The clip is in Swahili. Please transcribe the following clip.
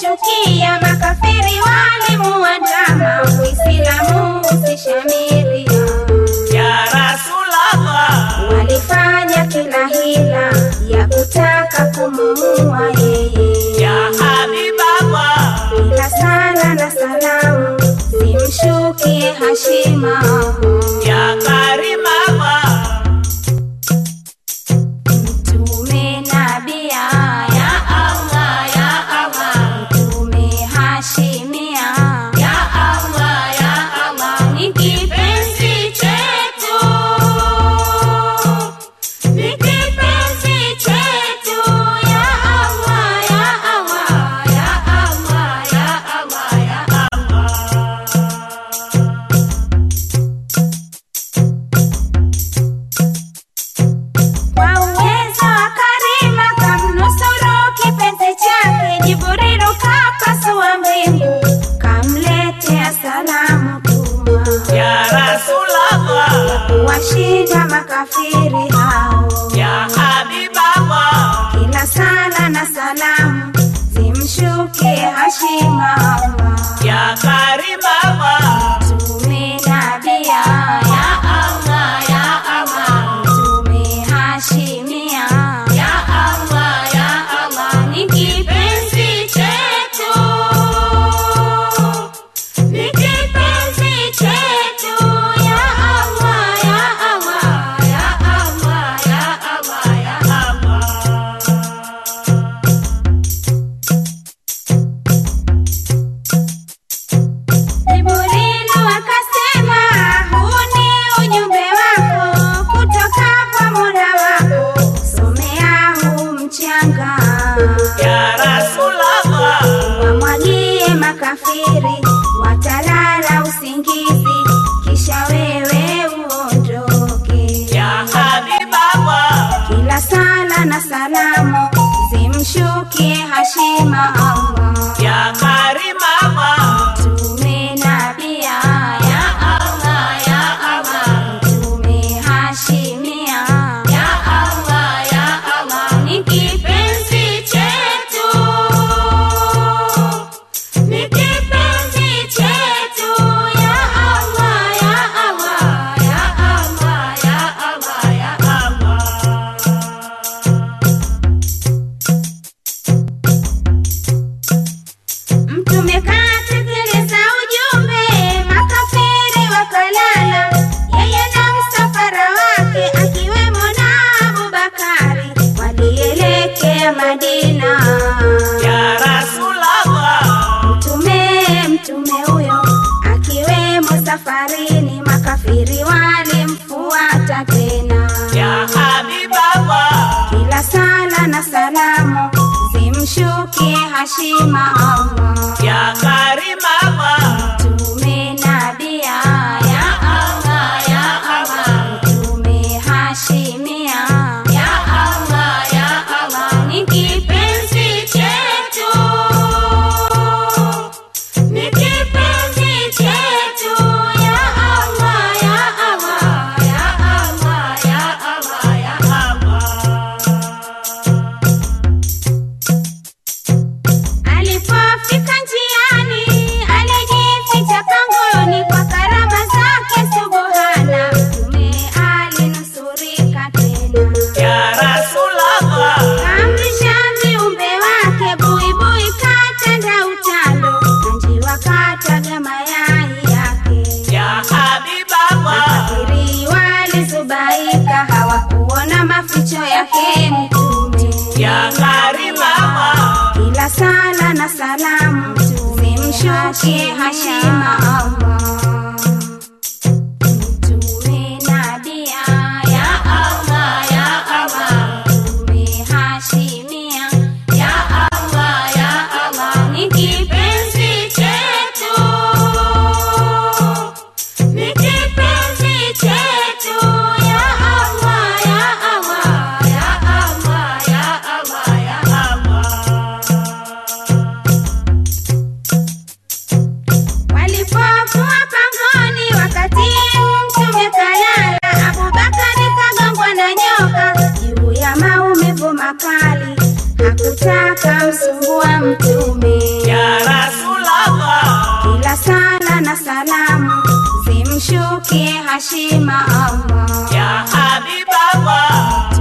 zimemshukia makafiri walimuandama uislamu usishamiri ya Rasulallah, walifanya kila hila ya kutaka kumuua yeye ya Habiballah, ila sala na salamu zimshukie hashima ya Karimallah, mtume nabia ya allah ya allah mtume hashimia ya allah ya allah ni kipenzi chetu ni kipenzi chetu ya allah ya allah ya allah ya allah ya Kwa uwezo wa Karima kamnusuru kipenzi chake, Jibrilu kapasua mbingu, kamletea salamu tuma ya Rasulallah, kuwashinda makafiri hao. ya Habiballah, Kila sala na salamu zimshukie hashima Allah. ya Karimallah, Mtume nabia ya Allah ya Allah Mtume hashimia ya Allah ya Allah ni kipenzi chetu ni kipenzi chetu ya Allah ya Allah ya Allah ya Allah ya Jibrilu akasema huu ni ujumbe wako kutoka kwa Mola wako, somea huu mchanga ya Rasulallah, wamwagie makafiri, watalala usingizi, kisha wewe uondoke. ya Habiballah, Kila sala na salamu zimshukie hashima Allah. ya Karimallah, Mtume nabia ya Allah ya Allah Mtume hashimia ya Allah ya Allah ni kipenzi chetu ni kipenzi chetu ya Allah ya Allah ya Allah ya Allah ya Mtume katekeleza ujumbe, makafiri wakalala, yeye na msafara wake akiwemo na Abubakari walielekea Madina. ya Rasulallah, Mtume mtume huyo akiwemo safarini, makafiri walimfuata tena. ya Habiballah, Kila sala na salamu zimshukie hashima Allah. ya Karimallah, Mtume nabia ya Allah ya Allah Mtume hashimia ya Allah ya Allah ni kipenzi chetu ni kipenzi chetu ya Allah ya Allah ya Allah ya Allah ya Alipofika njiani alijificha pangoni kwa karama zake subuhana, Mtume alinusurika tena. ya Rasulallah, Kamrisha viumbe wake buibui katenda utando, na njiwa kataga mayai yake. ya Habiballah, Makafiri walizubaika hawakuona maficho yake Mtume. ya Karimallah, Kila sala na salamu zimshukie hashima Allah. Mtume nabia ya Allah ya Allah Mtume hashimia ya Allah ya Allah ni kipenzi chetu ni kipenzi chetu ya Allah ya Allah ya Allah ya Allah ya Walipokuwa Hashima Allah Ya Habib Allah